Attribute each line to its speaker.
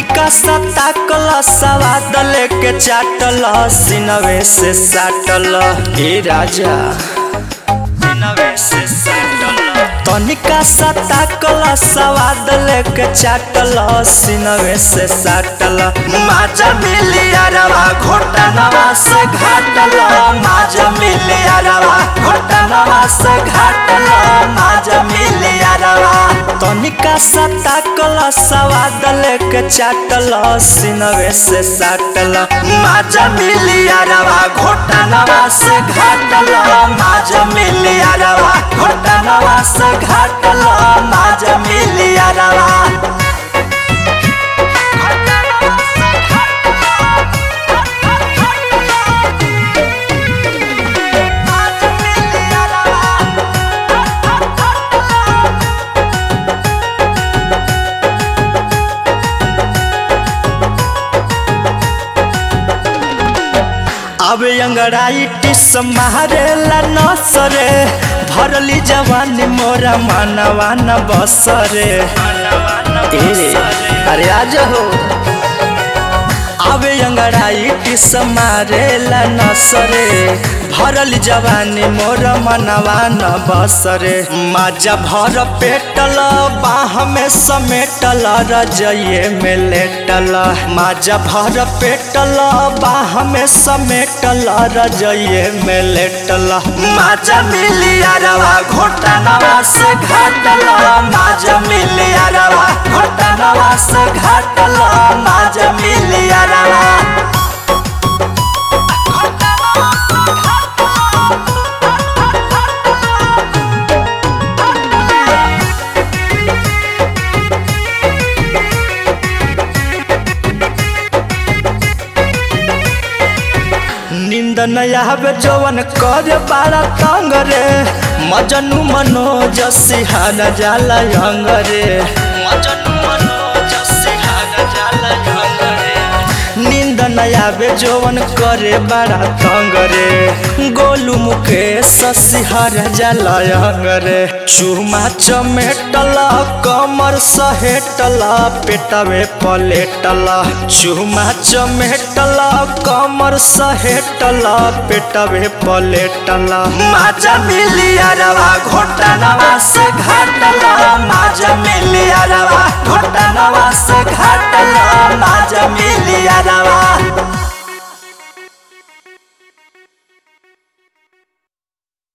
Speaker 1: तनिका सता कल सवाद लेके चाटल सिनवे से साटल ए राजा सिनवे से साटल तनिका सता कल सवाद लेके चाटल सिनवे से साटल माजा मिलिया रवा घोटनवा से घाटल माजा मिलिया रवा घोटनवा से घाटल माजा मिलिया रवा तनिका सता कल सवाद लेके चाटल सिनवे से साटल माजा मिलिया रवा घोटनवा से घाटल माजा मिलिया रवा घोटनवा से घाटल माजा मिलिया रवा अब अंगड़ाइटिस मारेला नसरे भरली जवानी मोरा मानवा न बसरे ए, अरे आज हो आवे अंगड़ाइटिस मारेला नसरे भरल जवानी मोर मनवा न बसरे माजा भर पेटल बाह में समेटल रजये में लेटल माजा भर पेटल बाह में समेटल रजये में लेटल माजा मिलिया रवा घोटनवा से घाटल माजा मिलिया रवा घोटनवा से घाटल माजा मिलिया रवा नींद नया हवे जवन कर बारा तंग रे मजनू मनोज सिहाना जाला यंग रे मजनू मनोज सिहाना जाला यंग रे नींद नया बे जवन करे बारा तंग रे गोलू मुकेश सिहार जाला यंग रे चूमा चमेटल कमर सहेटल पेटवे पलेटल चूमा चमेटल कमर सहेटल पेटवे पलेटल माजा मिलिया रवा घोटनवा से घाटल माजा मिलिया रवा घोटनवा से घाटल माजा मिलिया रवा